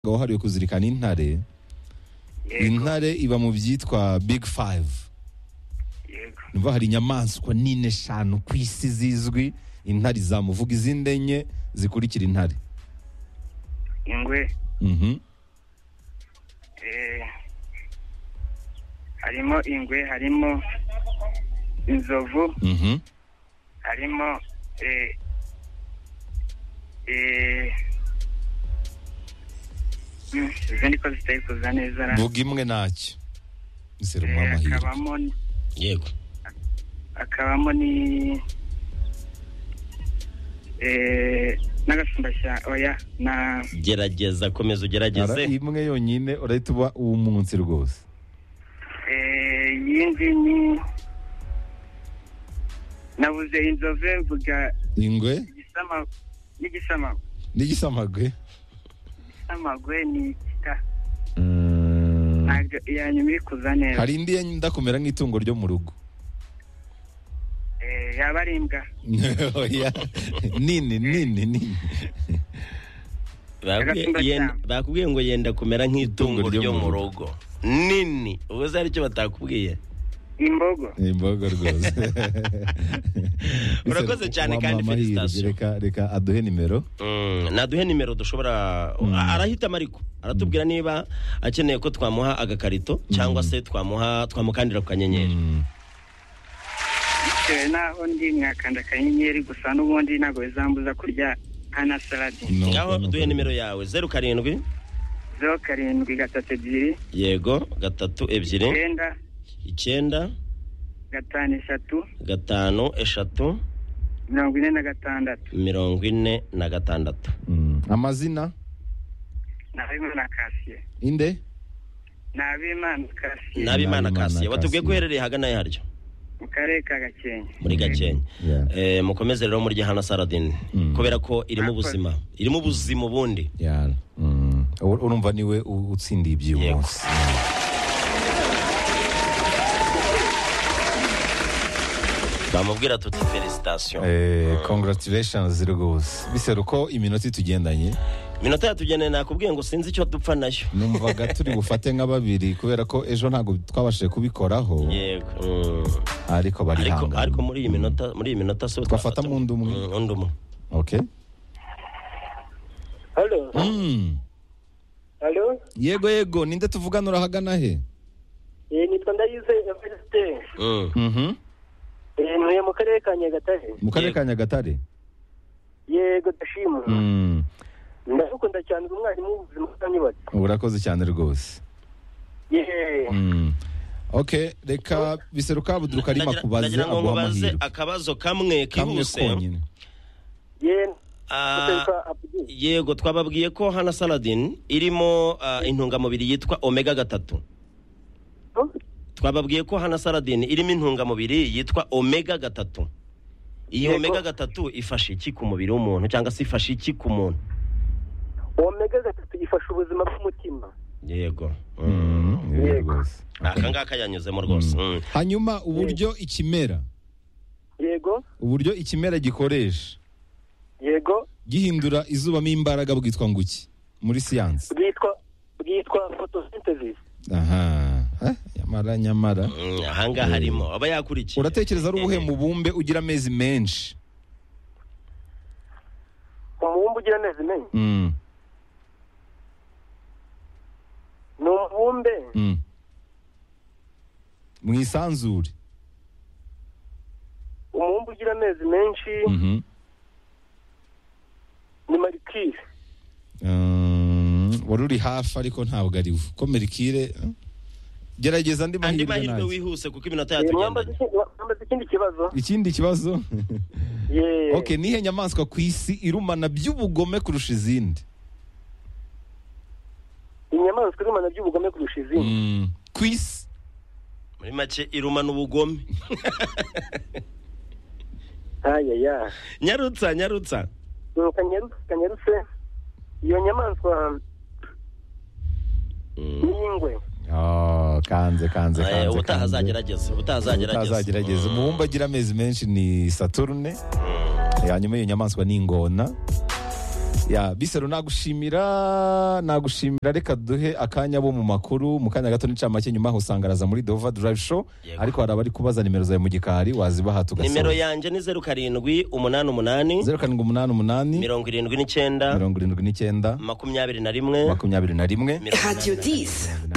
wahariwe kuzirikana intare intare iba mu byitwa big five yego numva hari inyamaswa nini eshanu ku isi zizwi intare izamuvuga izindi enye zikurikira intare ingwe Mhm. eh, harimo ingwe harimo inzovu Mhm. harimo eh, eh, mm, izindi ko zitari kuza neza ra- vuga imwe ntacyo eh, iserumwa amahirwe hakabamo yego hakabamo ni eh, n'agasumbashyamba oya na gerageza komeza Ara- ugerageze imwe yonyine urahita uba uw'umunsi rwose eh, yindi ni nabuze inzovu mvuga ingwe igisama n'igisama n'igisamagwe amagwe ni igita Mm. ntabwo iya nyuma iri kuza neza hari indi yenda kumera nk'itungo ryo mu rugo Eh, yaba ari imbwa Oya. nini nini nini Bakubwiye- Agasumbashyamba. yenda- bakubwiye ngo yenda kumera nk'itungo Itungo ryo mu rugo nini ubuze aricyo batakubwiye imbogo imboga rwose Urakoze cyane kandi Wamuha amahirwe. felicitation. reka reka aduhe nimero Mm, naduhe nimero dushobora A- arahitamo ariko aratubwira niba akeneye ko twamuha agakarito cyangwa se twamuha twamukandira ku kanyenyeri Mm. bitewe n'aho ndi mwakanda akanyenyeri gusa n'ubundi ntabwo bizambuza kurya hana salade No, ngaho no, duhe no. nimero yawe zeru karindwi zeru karindwi gatatu ebyiri yego gatatu ebyiri icyenda icyenda gatanu eshatu gatanu eshatu mirongo ine na gatandatu mirongo ine na gatandatu Mm. amazina ni abimana kasiye inde ni abimana kasiye nabimana Nabimana kasiye batubwiye Kassier. ko uherereye hagana haryo mu karere ka gakenke muri gakenke Yeah. Eh, mukomeze rero murye hano saradini Mm. kubera ko irimo Murakoze. ubuzima irimo ubuzima ubundi Yara. Mm. Ur- urumva niwe u- utsindiye iby'uyu Yego. munsi bamubwira tuti felicitasiyo Eh, congratulations rwose biseruko iminota itugendanye minota yatugeneye nakubwiye ngo sinzi icyo dupfa nayo numvaga turi bufate nka babiri kubera ko ejo ntabwo twabashije kubikoraho yego Mm. ariko ariko barihangana ariko muri iyi minota muri iyi minota so Twafata mu undi umwe. undi umwe okay Halo, Mm. halo, yego yego ninde tuvugana urahagana he eh, nitwa Ndayize Evariste, Mm. Mhm. eh, ntuye mu karere ka Nyagatare. mu karere Yego. ka nyagatare Yego ndashima, Mm. ndagukunda cyane uri umwarimu w'ubuzima bw'anyubatse. urakoze cyane rwose Yeee, Mm. okay reka biseruka buduruka arimo Ndagira- kubaza ndagira ngo aguha nkubaze amahirwe akabazo kamwe kamwe kihuse konyine yeee, Ah, guterwa apudi. yego twababwiye ko hana saladin irimo ah, intungamubiri yitwa omega gatatu twababwiye ko hana saladin irimo intungamubiri yitwa omega gatatu iyi Yego. omega gatatu ifasha iki ku mubiri w'umuntu cyangwa se ifasha iki ku muntu Omega gatatu ifasha ubuzima bw'umutima. yego Mm, yego Yego. rwose. aka ngaka yanyuzemo rwose Mm. hanyuma uburyo ikimera Yego, uburyo ikimera gikoresha yego, gihindura izubamo imbaraga bwitwa nguki muri siyansi bwitwa bwitwa photosynthesis. aha Eh, nyamara nyamara Mm, ahangaha harimo aba yakurikiye uratekereza ari ubuhe mubumbe ugira amezi menshi Umubumbe ugira amezi menshi. Mm, Ni umubumbe mm. mu isanzure umubumbe ugira amezi menshi Mhm. ni Mercure. Mm, wari uri hafi ariko ntabwo ari wo ko merikire eh? gerageza andi mahirwe andi mahirwe nayo wihuse kuko iminota Eh, mwambaza yatugendanye iki- mwambaza ikindi kibazo? ikindi kibazo Yeee. okay nihe nyamaswa ku isi irumana by'ubugome kurusha izindi Inyamaswa irumana by'ubugome kurusha izindi. Mm. ku isi muri make irumana ubugome Ayaya. nyarutsa nyarutsa Mm, kanyarutse kanyarutse iyo nyamaswa Mm. ni ingwe Oh, kanze kanze Eh, kanze ubutaha kanze. azagerageza ubutaha azagerageza utazagerageza Mm. umubumbe agira amezi menshi ni saturne hanyuma iyo nyamaswa ni ingona ya bisero nagushimira nagushimira reka duhe akanya bo mu makuru mu kanya gato n'icamake nyuma usanga araza muri Dova Drive Show Yego. ariko hari abari kubaza nimero zawe mu gikari wazibaha nimero tugasoza yanjye ni zeru karindwi umunani umunani zeru karindwi umunani umunani mirongo irindwi n'icyenda mirongo irindwi n'icyenda makumyabiri na rimwe makumyabiri na rimwe mirongo inani na Radio 10.